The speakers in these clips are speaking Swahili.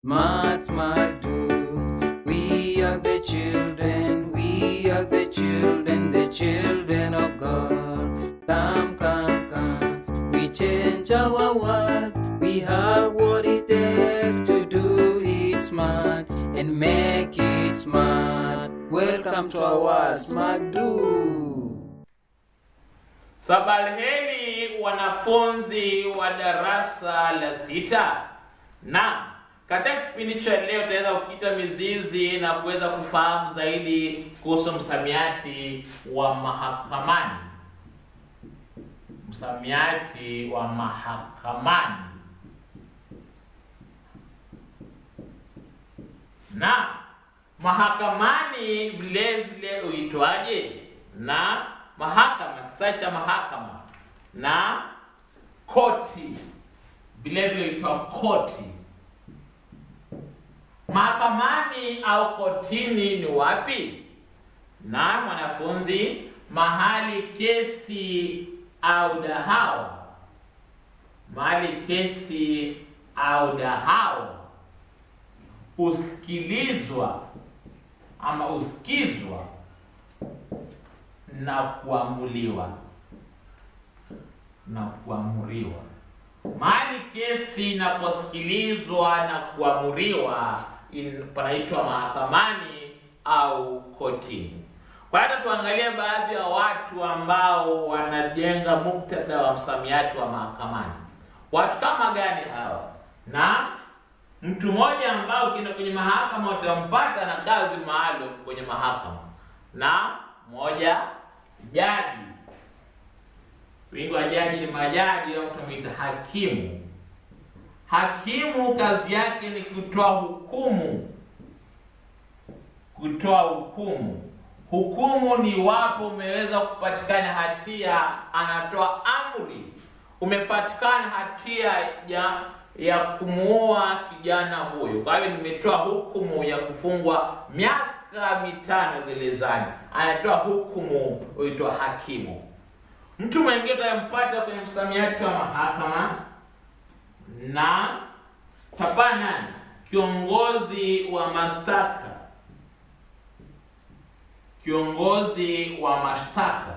Smart, smart, do. We are the children, we are the children, the children of God. Come, come, come. We change our world. We have what it takes to do it smart and make it smart. Welcome to our Smart Do. Sabalheri wanafunzi wa darasa la sita. Na katika kipindi cha leo tutaweza kukita mizizi na kuweza kufahamu zaidi kuhusu msamiati wa mahakamani. Msamiati wa mahakamani. Na mahakamani vile vile huitwaje? Na mahakama, kisa cha mahakama na koti vile vile huitwa koti. Mahakamani au kotini ni wapi? Na mwanafunzi, mahali kesi au dahawa, mahali kesi au dahawa husikilizwa ama husikizwa na kuamuliwa na kuamuriwa. Mahali kesi inaposikilizwa na kuamuriwa in- panaitwa mahakamani au kotini. Kwa hata tuangalie baadhi ya watu ambao wanajenga muktadha wa msamiati wa mahakamani. Watu kama gani hawa? Na mtu mmoja ambao ukienda kwenye mahakama utampata na kazi maalum kwenye mahakama, na moja jaji. Wingi wa jaji ni majaji au tunamuita hakimu. Hakimu kazi yake ni kutoa hukumu, kutoa hukumu. Hukumu ni iwapo umeweza kupatikana hatia, anatoa amri. Umepatikana hatia ya ya kumuua kijana huyo, kwa hivyo nimetoa hukumu ya kufungwa miaka mitano gerezani. Anatoa hukumu huitwa hakimu. Mtu mwingine utampata kwenye msamiati wa mahakama na tapana nani? Kiongozi wa mashtaka, kiongozi wa mashtaka.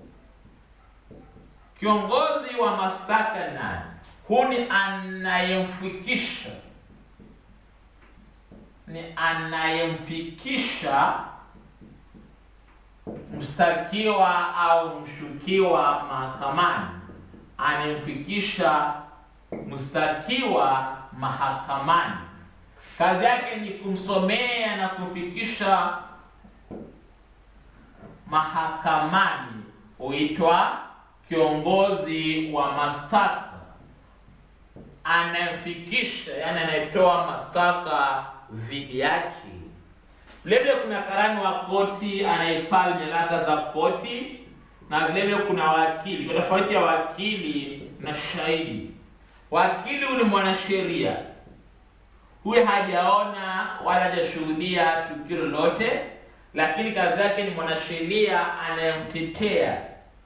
Kiongozi wa mashtaka nani? Huu ni anayemfikisha, ni anayemfikisha mshtakiwa au mshukiwa mahakamani, anayemfikisha mshtakiwa mahakamani. Kazi yake ni kumsomea na kumfikisha mahakamani, huitwa kiongozi wa mashtaka anayemfikisha, yani anayetoa mashtaka dhidi yake. Vilevile kuna karani wa koti anayehifadhi nyaraka za koti, na vilevile kuna wakili. Kwa tofauti ya wakili na shahidi, wakili huyu ni mwanasheria, huyu hajaona wala hajashuhudia tukio lolote, lakini kazi yake ni mwanasheria anayemtetea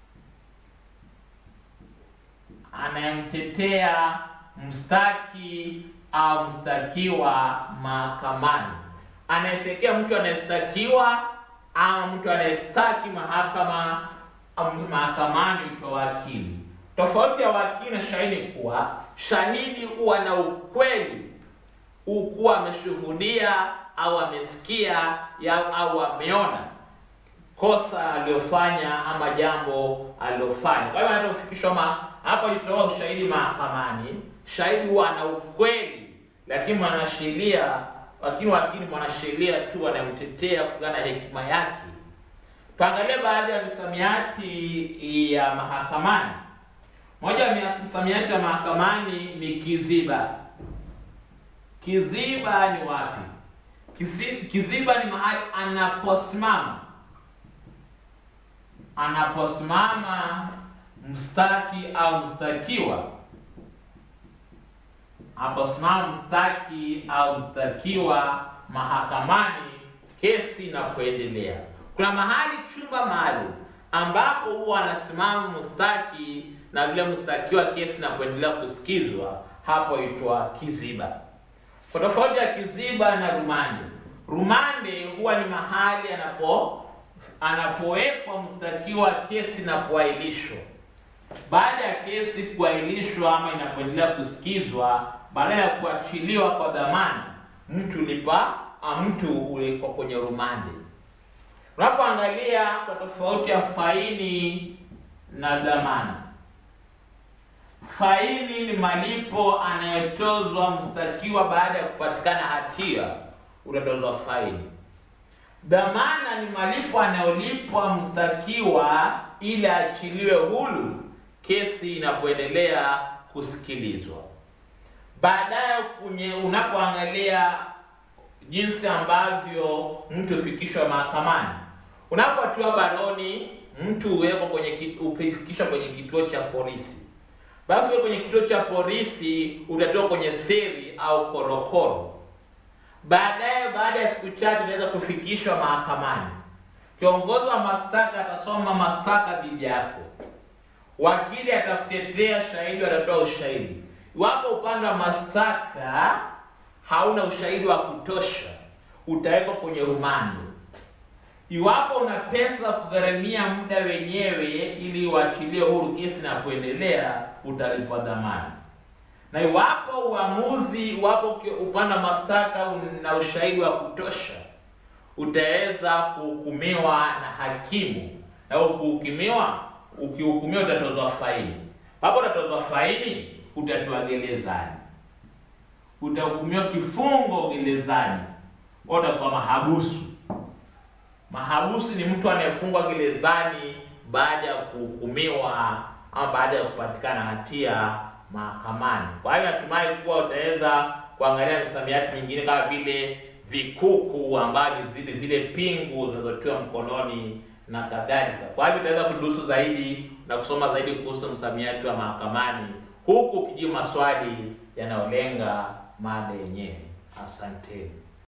anayemtetea mstaki au mstakiwa mahakamani, anayetekea mtu anayestakiwa au mtu anayestaki mahakama au mahakamani huitwa wakili. Tofauti ya wakili na shahidi kuwa shahidi huwa na ukweli, hukuwa ameshuhudia au amesikia ya, au ameona kosa aliyofanya ama jambo alilofanya. Kwa hivyo anapofikishwa ma hapa itoa ushahidi mahakamani, shahidi huwa ana ukweli, lakini mwanasheria, lakini wakili mwanasheria tu anamtetea kulingana na hekima yake. Tuangalie baadhi ya misamiati ya mahakamani. Moja ya msamiati wa mahakamani ni kiziba. Kiziba ni wapi? Kizi- Kiziba ni mahali anaposimama anaposimama mstaki au mstakiwa, anaposimama mstaki au mstakiwa mahakamani, kesi inapoendelea. Kuna mahali chumba maalum ambapo huwa anasimama mstaki na vile mstakiwa kesi inapoendelea kusikizwa, hapo itwa kiziba. Kwa tofauti ya kiziba na rumande, rumande huwa ni mahali anapo anapowekwa mshtakiwa kesi inapoahirishwa. Baada ya kesi kuahirishwa ama inapoendelea kusikizwa, baada ya kuachiliwa kwa dhamana, mtu ulipa a, mtu ulikuwa kwenye rumande. Unapoangalia kwa tofauti ya faini na dhamana, faini ni malipo anayotozwa mshtakiwa baada ya kupatikana hatia, utatozwa faini. Dhamana ni malipo anayolipwa mshtakiwa ili aachiliwe huru kesi inapoendelea kusikilizwa. Baadaye kwenye unapoangalia jinsi ambavyo mtu hufikishwa mahakamani, unapotiwa baroni, mtu huwekwa kwenye ki- hufikishwa kwenye kituo cha polisi. Basi wewe kwenye kituo cha polisi utatoka kwenye seli au korokoro. Baadaye, baada ya siku chache, unaweza kufikishwa mahakamani. Kiongozi wa mashtaka atasoma mashtaka dhidi yako, wakili atakutetea, shahidi watatoa ushahidi. Iwapo upande wa mashtaka hauna ushahidi wa kutosha, utawekwa kwenye rumande. Iwapo una pesa za kugharamia muda wenyewe ili uachilie huru kesi na kuendelea, utalipwa dhamana. Na iwapo uamuzi, iwapo ki- upande wa mashtaka una ushahidi wa kutosha, utaweza kuhukumiwa na hakimu, na ukihukumiwa, ukihukumiwa utatozwa faini. Hapo utatozwa faini, utatiwa gerezani, utahukumiwa kifungo gerezani, utakuwa mahabusu. Mahabusu ni mtu anayefungwa gerezani baada ya kuhukumiwa ama baada ya kupatikana hatia mahakamani. Kwa hiyo natumai kuwa utaweza kuangalia misamiati mingine kama vile vikuku, ambayo ni zile zile pingu zinazotiwa mkononi na kadhalika. Kwa hivyo utaweza kudurusu zaidi na kusoma zaidi kuhusu msamiati wa mahakamani, huku ukijibu maswali yanayolenga mada yenyewe. Asanteni.